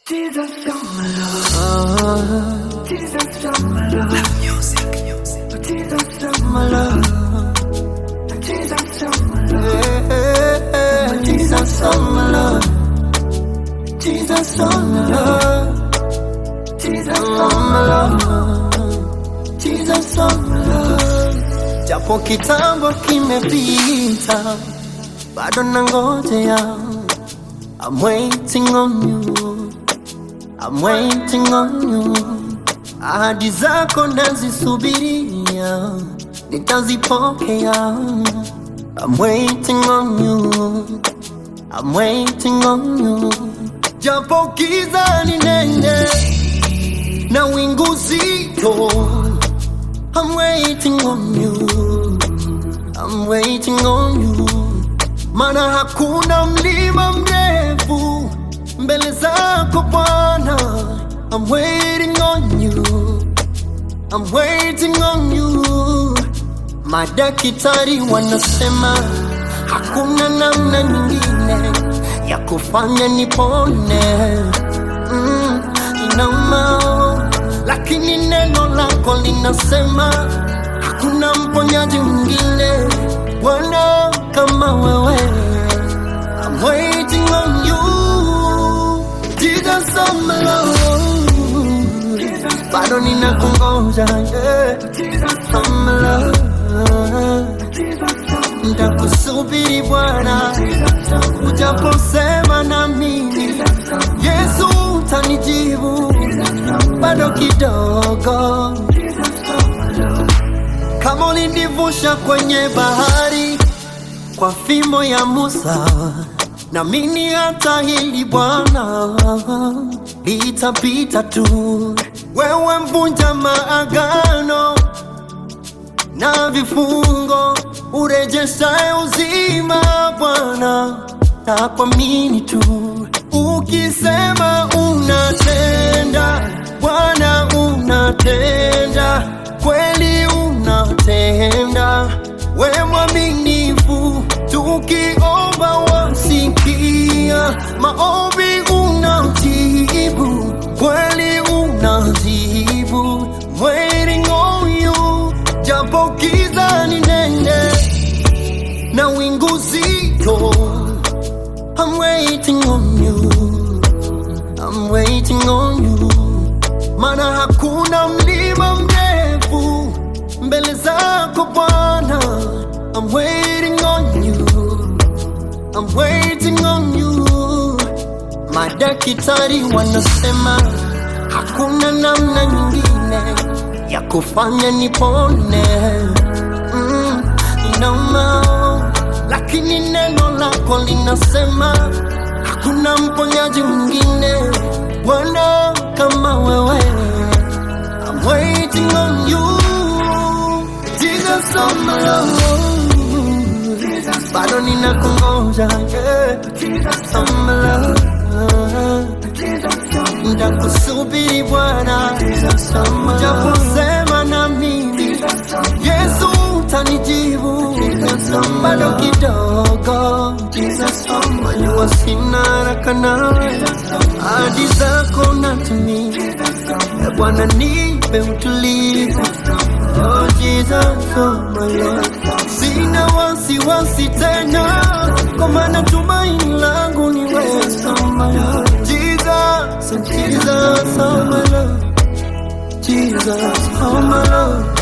Jesus, you're my love. Jesus, you're my love. Music, music. Jesus, you're my love. Jesus, you're my love. Jesus, you're my love. Jesus, you're my love. Jesus, you're my love. Jesus, you're my love. Japo kitambo kimepita, bado nangojea. I'm waiting on you. I'm waiting on you. Ahadi zako nazisubiria, nitazipokea. I'm waiting on you. I'm waiting on you. Japo giza ni nene na wingu zito. I'm waiting on you. I'm waiting on you. Mana hakuna mlima mrefu mbele zako Bwana. I'm waiting on you. I'm waiting on you. Madaktari wanasema hakuna namna nyingine ya kufanya nipone. Mm, inauma, lakini neno lako linasema hakuna mponyaji mwingine Bwana kama wewe. I'm waiting on you. Jesus, I'm my love. Bado ninakungoja, yeah. I'm my love. Nitakusubiri Bwana, ujaposema na mimi, Yesu utanijibu bado kidogo. Kama ulinivusha kwenye bahari kwa fimbo ya Musa, na mimi hata hili Bwana litapita tu. Wewe mvunja maagano na vifungo, urejeshaye uzima Bwana, na kuamini tu. Ukisema unatenda, Bwana unatenda, kweli unatenda, we mwaminifu, tukiomba wasikia, maombi unajibu, kweli unajibu, waiting on you, japo giza ni nene na wingu zito, I'm waiting on you, I'm waiting on you, mana hakuna mlima mrefu mbele zako Bwana, I'm waiting on you, I'm waiting on you. Madaktari wanasema hakuna namna nyingine ya kufanya nipone. Mm, inauma, lakini neno lako linasema hakuna mponyaji mwingine Bwana kama wewe. I'm waiting on you, Jesus on my love. Bado ninakungoja, yeah. Jesus on my love. Nitakusubiri Bwana, ujaposema na mimi, Yesu utanijibu bado kidogo. Najua sina haraka nawe, ahadi zako natimia. E Bwana, nipe utulivu. Oh Jesus, oh my Lord. Sina wasiwasi tena, kwa maana tumaini langu ni wewe. Jesus, Jesus, oh my Lord. Jesus, oh my Lord.